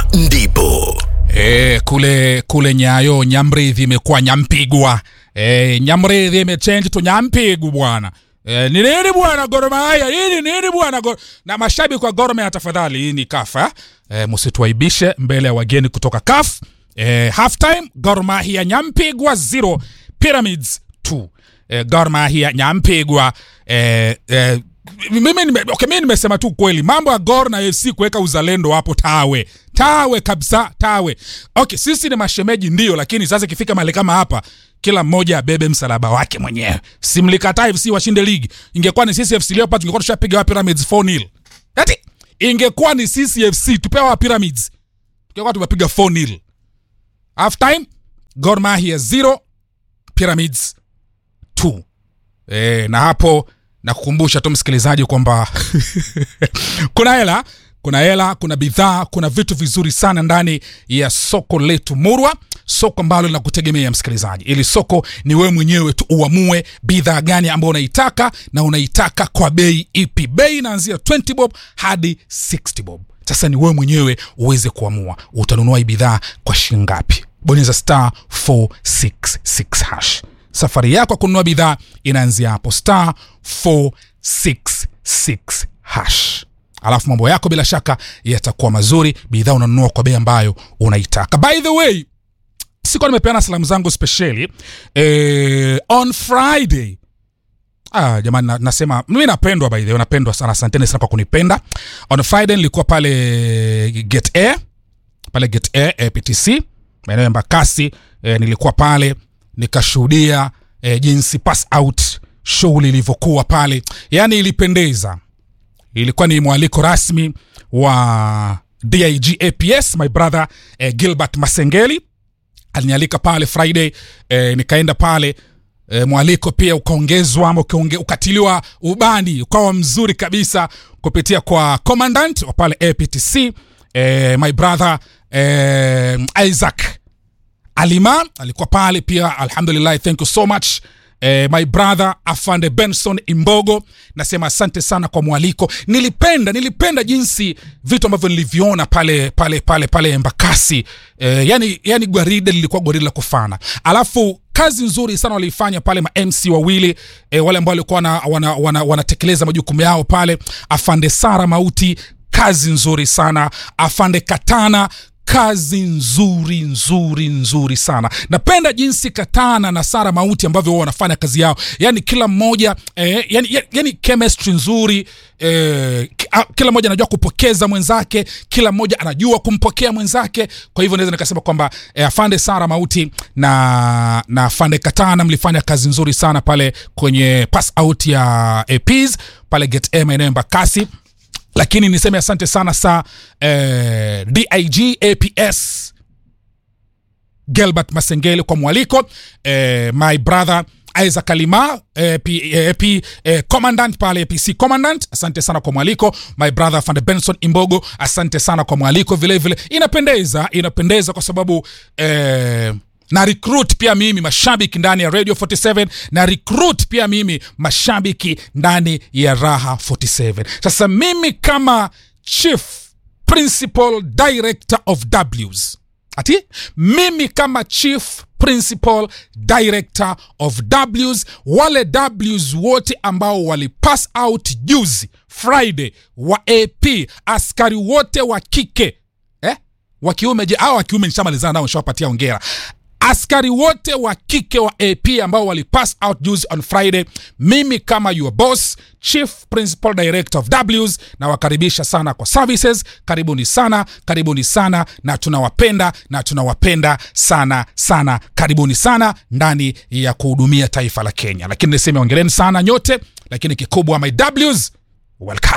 ndipo E, kule kule Nyayo Nyamridhi imekuwa Nyampigwa. E, Nyamridhi imechange to Nyampigwa bwana. E, ni nini bwana Gor Mahia? Hii ni nini bwana Gor... Na mashabiki wa Gor Mahia tafadhali, hii ni kafa. E, msituaibishe mbele ya wageni kutoka CAF. E, half time Gor Mahia Nyampigwa 0 Pyramids 2. E, Gor Mahia Nyampigwa e, e, mimi nime, okay, mimi nimesema tu kweli mambo ya Gor na FC kuweka uzalendo hapo tawe tawe kabisa tawe. Okay, sisi ni mashemeji ndio, lakini sasa ikifika mahali kama hapa kila mmoja abebe msalaba wake mwenyewe. Simlikataa FC washinde ligi. Ingekuwa ni sisi FC Leopards tungekuwa tushapiga wa Pyramids 4-0. Ati ingekuwa ni sisi FC tupewa wa Pyramids. Tungekuwa tumepiga 4-0. Half time Gor Mahia 0 Pyramids 2. Eh, na hapo na kukumbusha tu msikilizaji kwamba kuna hela kuna hela kuna bidhaa kuna vitu vizuri sana ndani ya soko letu murwa soko ambalo linakutegemea msikilizaji ili soko ni wewe mwenyewe tu uamue bidhaa gani ambayo unaitaka na unaitaka kwa bei ipi bei inaanzia 20 bob hadi 60 bob sasa ni wewe mwenyewe uweze kuamua utanunua hii bidhaa kwa shingapi bonyeza star 466 hash safari yako ya kununua bidhaa inaanzia hapo star 466 hash alafu mambo yako bila shaka yatakuwa mazuri bidhaa unanunua kwa bei ambayo unaitaka by the way sikuwa nimepeana salamu zangu spesheli eh, on friday Ah, jamani na, nasema mimi napendwa by the way napendwa sana asanteni sana kwa kunipenda on friday nilikuwa pale get air pale get air eh, ptc maeneo ya Embakasi eh, nilikuwa pale nikashuhudia eh, jinsi pass out shughuli ilivyokuwa pale, yani ilipendeza. Ilikuwa ni mwaliko rasmi wa DIG APS my brother eh, Gilbert Masengeli alinialika pale Friday eh, nikaenda pale e, mwaliko pia ukaongezwa ama ukaonge, ukatiliwa ubani ukawa mzuri kabisa kupitia kwa commandant wa pale APTC e, my brother e, Isaac Alima alikuwa pale pia, alhamdulillah, thank you so much eh, my brother Afande Benson Imbogo, nasema asante sana kwa mwaliko. Nilipenda nilipenda jinsi vitu ambavyo niliviona pale pale pale pale Embakasi eh, yani, yani gwaride lilikuwa gwaride la kufana, alafu kazi nzuri sana waliifanya pale ma MC wawili eh, wale ambao walikuwa wanatekeleza wana, wana, wana majukumu yao pale, Afande Sara Mauti kazi nzuri sana, Afande Katana kazi nzuri nzuri nzuri sana napenda jinsi katana na sara mauti ambavyo wao wanafanya kazi yao yani kila mmoja eh, yani, yani chemistry nzuri eh, kila mmoja anajua kupokeza mwenzake kila mmoja anajua kumpokea mwenzake kwa hivyo naweza nikasema kwamba eh, afande sara mauti na na afande katana mlifanya kazi nzuri sana pale kwenye pass out ya aps pale get a maeneo mbakasi lakini niseme asante sana sa eh, dig aps gelbert masengele kwa mwaliko eh, my brother isaac kalima eh, P, eh, P, eh, commandant pale apc commandant asante sana kwa mwaliko my brother fande benson imbogo asante sana kwa mwaliko vile vile inapendeza inapendeza kwa sababu eh, na recruit pia mimi mashabiki ndani ya radio 47 na recruit pia mimi mashabiki ndani ya raha 47 sasa mimi kama chief principal director of ws ati mimi kama chief principal director of ws wale ws wote ambao walipass out juzi friday wa ap askari wote wa kike eh? wa kiume je au wa kiume nishamalizana nao nishawapatia ongera askari wote wa kike wa ap ambao walipass out juzi on friday mimi kama your boss chief principal director of ws nawakaribisha sana kwa services karibuni sana karibuni sana na tunawapenda na tunawapenda sana sana karibuni sana ndani ya kuhudumia taifa la kenya lakini niseme ongereni sana nyote lakini kikubwa my ws welcome